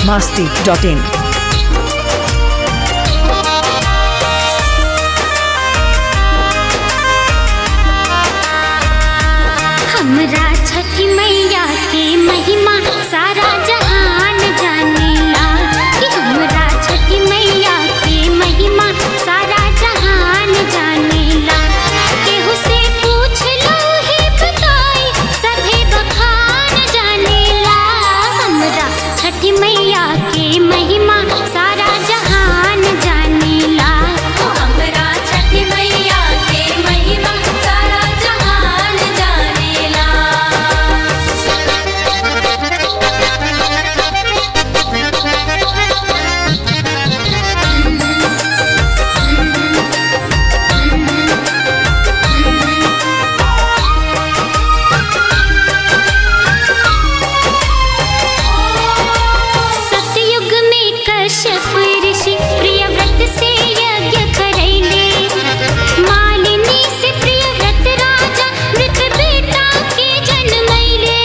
masti.in. हमरा छठी मैया के महिमा सारा जहान जानेला कि हमरा छठी मैया के महिमा सारा जहान जानेला केहू से पूछ लो ही बताई सभे बखान जानेला हमरा छठी मैया के महिमा सारा जहान जानेला हमरा छठी मैया के महिमा सारा जहान जानेला सतयुग में कश्यप ऋषि प्रिय व्रत से यज्ञ करैले मालिनी से प्रिय व्रत राजा मृत बेटा के जन्मैले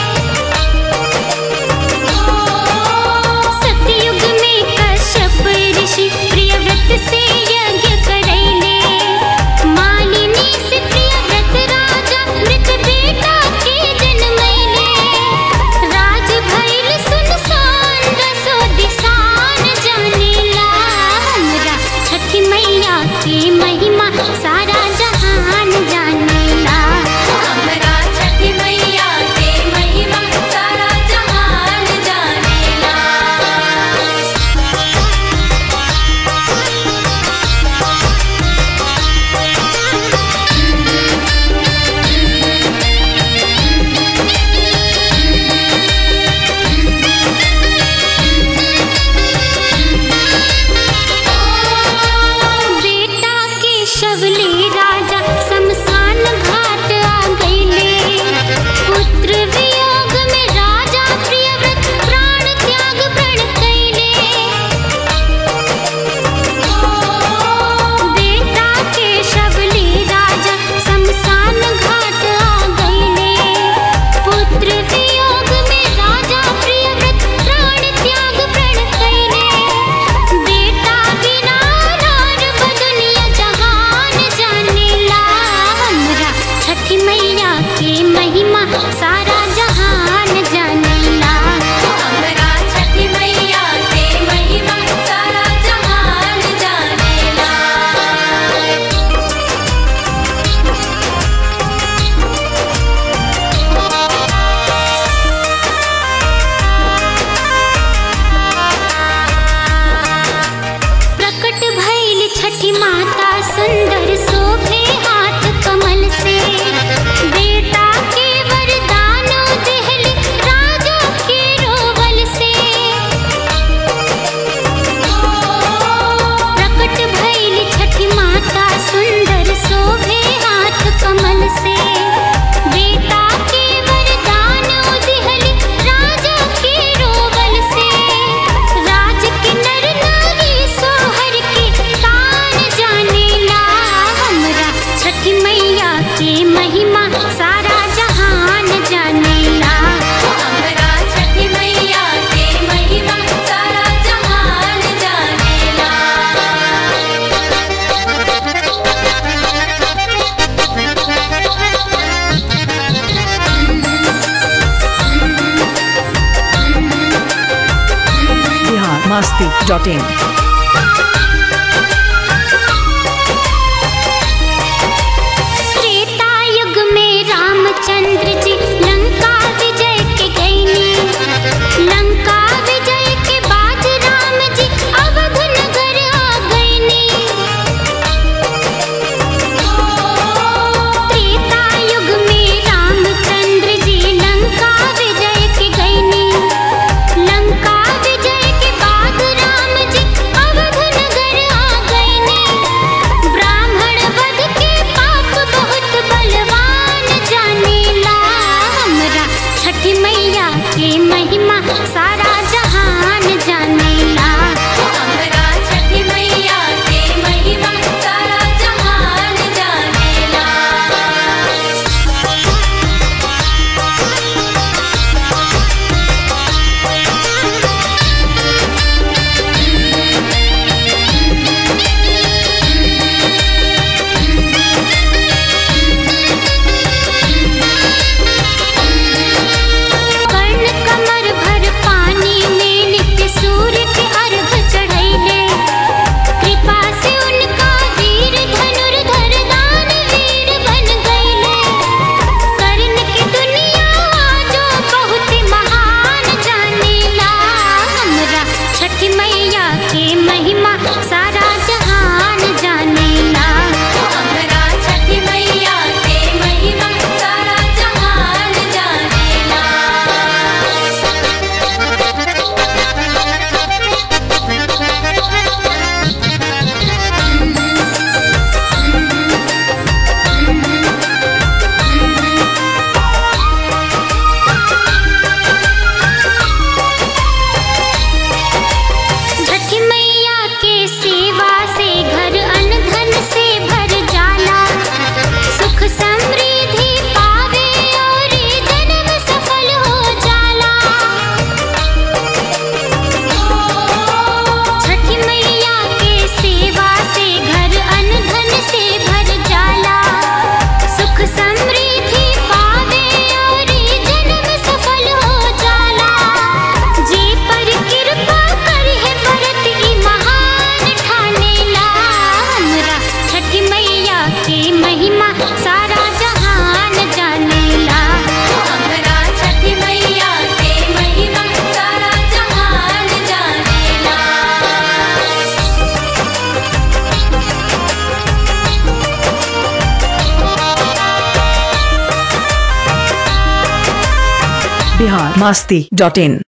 सतयुग में कश्यप ऋषि प्रिय व्रत से यज्ञ करैले मालिनी से प्रिय व्रत राजा मृत बेटा के जन्मैले राज भैल सुनसान रसो दिसान जानेला हमरा छठी मैया के महिमा सारा जहान जानेला हमरा छठी मैया के महिमा सारा जहान जानेला बेटा के शवले राजा शमशान घाट आ गईले पुत्र वियोग में राजा प्रियव्रत प्राण त्याग प्रण कैले बेटा के शवले राजा शमशान घाट आ गईले पुत्र वियोग में राजा प्रियव्रत प्राण त्याग प्रण कैले बेटा बिना नार बदुनिया जहान जानेला हमरा छठी मैया के महिमा सारा जहान जानेला हमरा छठी मैया के महिमा सारा जहान जानेला प्रकट भइल छठी माता सुंदर शोभे हाथ कमल से बेटा के वरदान देहली राजा के रोवल से प्रकट भइल छठी माता सुंदर शोभे हाथ कमल से बेटा के वरदान देहली राजा के रोवल से राज के नर नारी सोहर के तान जानेला हमरा छठी मैया के महिमा सारा जहान जानेला हमरा छठी मैया के महिमा सारा जहान जानेला Bihar masti.in. त्रेता युग में रामचंद्र जी लंका विजय के गईनी लंका विजय के बाद राम जी अवध नगर आ गईनी त्रेता युग में रामचंद्र जी लंका विजय के गईनी लंका विजय के बाद राम जी अवध नगर आ गईनी ब्राह्मण वध के पाप बहुत बलवान जानेला हमरा छठी मैया के महिमा सारा जहान जानेला हमरा छठी मैया के महिमा सारा जहान जानेला सारा जहान जानेला हमरा छठी मैया के महिमा सारा जहान जानेला बिहार मास्ती डॉट इन